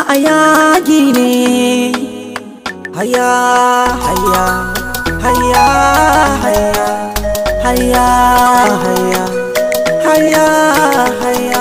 a yagi ne haya haya haya haya haya haya haya haya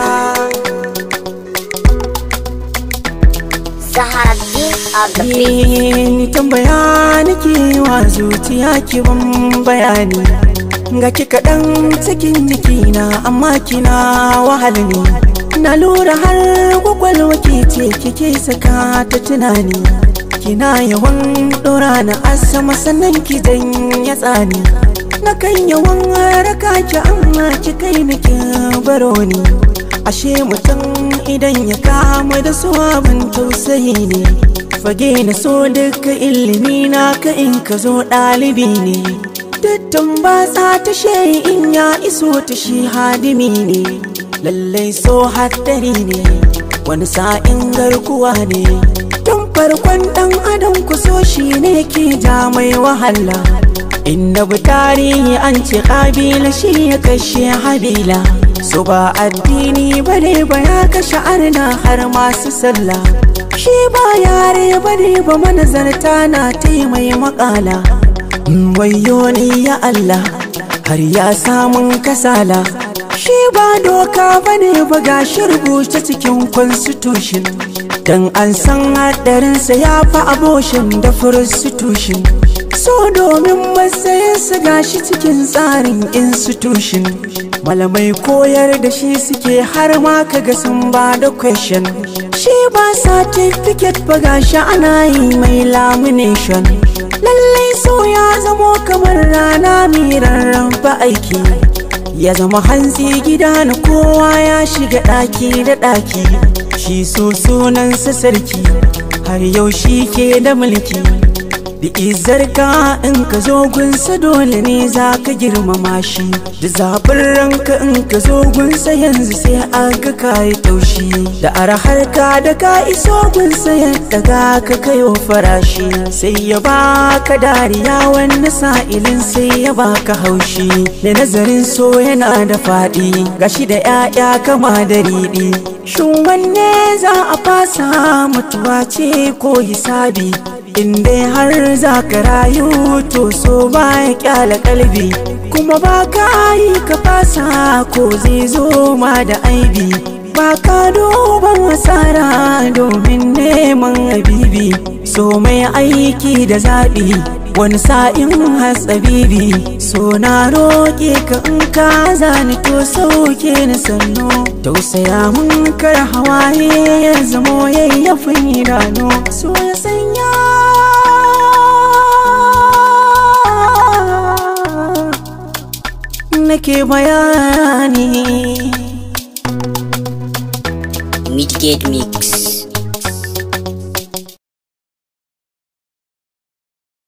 Zaharaddin of the beat. ni tambaya nake wa zuciya ki ban bayani ga ki kaɗan cikin jikina amma kina wahal ne na lura har kwakwalwa ke ce kike saka ta tunani kina yawan ɗora na asama sannan ki ya tsani na kan yawan raka ki amma ki kai ni ki baro ni ashe mutum idan ya kama da su abin tausayi ne fage na so duka ilimi na ka in ka zo ɗalibi ne dattan ba sa ta in ya iso ta shi hadimi ne lallai so haddari ne wani sa'in garkuwa ne tun farkon ɗan adam ku so shi ne ke ja mai wahala inda bu tarihi an ce ƙabila shi ya kashe habila so ba addini bane ba ya kashe arna har masu sallah shi ba yare bane ba manazarta na taimai makala wayo ni ya Allah har ya samun kasala shi ba doka bane ba gashi rubuce cikin constitution dan an san hadarinsa ya fi aboshin da prostitution so domin matsayinsa gashi cikin tsarin institution malamai koyar da shi suke har ma kaga sun ba da question shi ba certificate ba gashi ana yi mai lamination lallai so ya zamo kamar rana mai rarraba aiki ya zama hantsi gida na kowa ya shiga ɗaki da ɗaki shi so sunansa sarki har yau shi ke da mulki da izarka in ka zo gunsa dole ne za ka girmama shi da zaɓin ranka in ka zo gunsa yanzu sai aga ka yi taushi da arahar ka da ka iso gunsa yadda ga ka kayo farashi sai ya baka dariya wani sa'ilin sai ya baka haushi da nazarin so yana da faɗi gashi da 'ya'ya kama da riɗi shin wanne za a fasa mutuwa ce ko hisabi in dai har za ka rayu to so ba ya kyala kalbi kuma ba ka yi ka fasa ko zai zo ma da aibi ba ka duban asara domin neman habibi so mai aiki da zaɓi wani sa'in hatsabibi so na roƙe ka in ka zani to sauke ni sannu tausaya mun kar hawaye ya zamo yayyafin idanu so ya sanya nake bayani Midgate Mix.